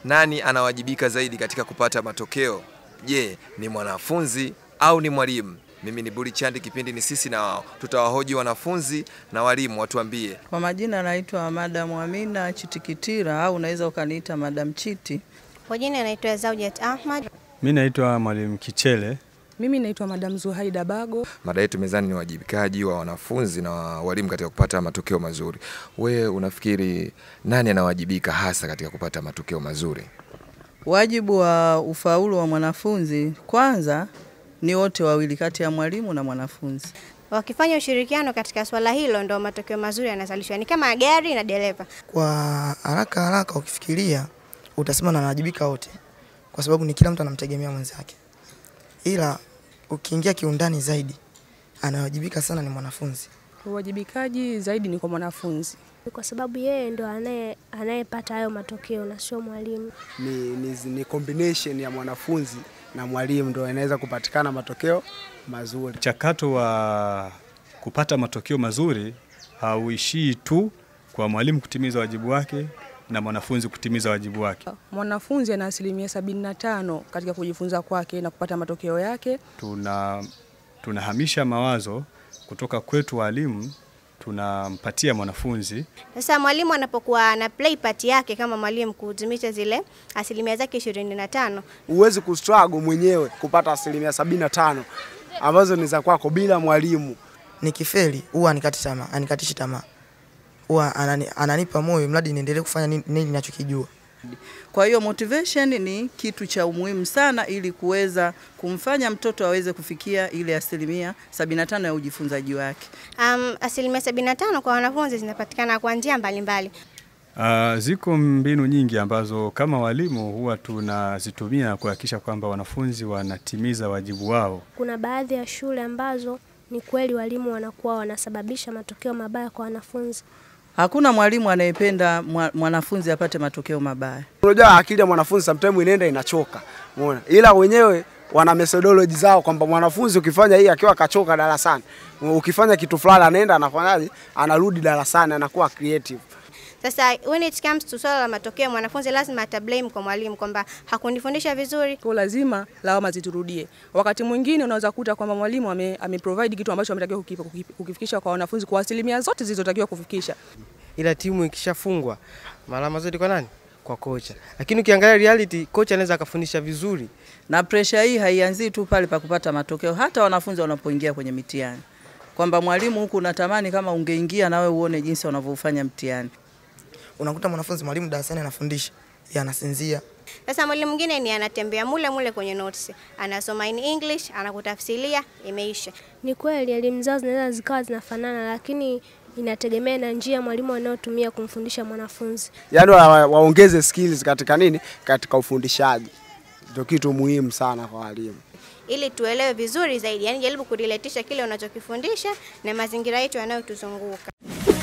nani anawajibika zaidi katika kupata matokeo? Je, ni mwanafunzi au ni mwalimu? Mimi ni Buri Chandi, kipindi ni sisi na wao. Tutawahoji wanafunzi na walimu, watuambie. Kwa majina naitwa Madam Amina Chitikitira au unaweza ukaniita Madam Chiti. Kwa jina naitwa Zaujat Ahmad. Mi naitwa Mwalimu Kichele. Mimi naitwa Madam Zuhaida Bago. Mada yetu mezani ni uwajibikaji wa wanafunzi na walimu katika kupata matokeo mazuri. We unafikiri nani anawajibika hasa katika kupata matokeo mazuri? Wajibu wa ufaulu wa mwanafunzi kwanza ni wote wawili, kati ya mwalimu na mwanafunzi. Wakifanya ushirikiano katika swala hilo, ndo matokeo mazuri yanazalishwa. Ni kama gari na dereva. Kwa haraka haraka ukifikiria utasema na wanawajibika wote, kwa sababu ni kila mtu anamtegemea mwenzake, ila ukiingia kiundani zaidi, anawajibika sana ni mwanafunzi. Uwajibikaji zaidi ni kwa mwanafunzi. kwa sababu yeye ndo anaye anayepata hayo matokeo na sio mwalimu. ni, ni, ni combination ya mwanafunzi na mwalimu ndo inaweza kupatikana matokeo mazuri. Mchakato wa kupata matokeo mazuri hauishii tu kwa mwalimu kutimiza wajibu wake na mwanafunzi kutimiza wajibu wake. Mwanafunzi ana asilimia sabini na tano katika kujifunza kwake na kupata matokeo yake. Tuna tunahamisha mawazo kutoka kwetu walimu tunampatia mwanafunzi. Sasa mwalimu anapokuwa ana play part yake kama mwalimu kuhudumisha zile asilimia zake ishirini na tano Huwezi kustruggle mwenyewe kupata asilimia sabini na tano ambazo ni za kwako bila mwalimu. Nikifeli huwa anikati tamaa, anikatishi tamaa, huwa anani, ananipa moyo mradi niendelee kufanya nini nini ninachokijua. Kwa hiyo motivation ni kitu cha umuhimu sana ili kuweza kumfanya mtoto aweze kufikia ile asilimia 75 ya ujifunzaji wake. um, asilimia sabini na tano kwa wanafunzi zinapatikana kwa njia mbalimbali. Uh, ziko mbinu nyingi ambazo kama walimu huwa tunazitumia kuhakikisha kwamba wanafunzi wanatimiza wajibu wao. Kuna baadhi ya shule ambazo ni kweli walimu wanakuwa wanasababisha matokeo mabaya kwa wanafunzi. Hakuna mwalimu anayependa mwa- mwanafunzi apate matokeo mabaya. Unajua akili ya mwanafunzi sometimes inaenda inachoka, umeona, ila wenyewe wana methodology zao kwamba mwanafunzi ukifanya hii akiwa kachoka darasani, ukifanya kitu fulani anaenda anafanyaje, anarudi darasani anakuwa creative. Sasa when it comes to swala la matokeo, mwanafunzi lazima atablame kwa mwalimu kwamba hakunifundisha vizuri. Kwa lazima lawama ziturudie. Wakati mwingine unaweza kuta kwamba mwalimu ame, ame provide kitu ambacho ametakiwa kukipa- kukipa- kukifikisha kwa wanafunzi kwa asilimia zote zilizotakiwa kufikisha. ila timu ikishafungwa malama zote kwa nani? Kwa kocha. Lakini ukiangalia reality, kocha anaweza akafundisha vizuri. Na presha hii haianzii tu pale pa kupata matokeo, hata wanafunzi wanapoingia kwenye mitihani, kwamba mwalimu huku unatamani kama ungeingia na wewe uone jinsi wanavyofanya mtihani. Unakuta mwanafunzi mwalimu darasani anafundisha, yeye anasinzia, Sasa mwalimu mwingine ni anatembea mule mule kwenye notes, anasoma in English, anakutafsiria, imeisha. Ni kweli elimu zao zinaweza zikawa zinafanana, lakini inategemea na njia mwalimu anayotumia kumfundisha mwanafunzi. Yaani wa, waongeze skills katika nini, katika ufundishaji, ndio kitu muhimu sana kwa walimu. ili tuelewe vizuri zaidi, yani jaribu kurelatisha kile unachokifundisha na mazingira yetu yanayotuzunguka.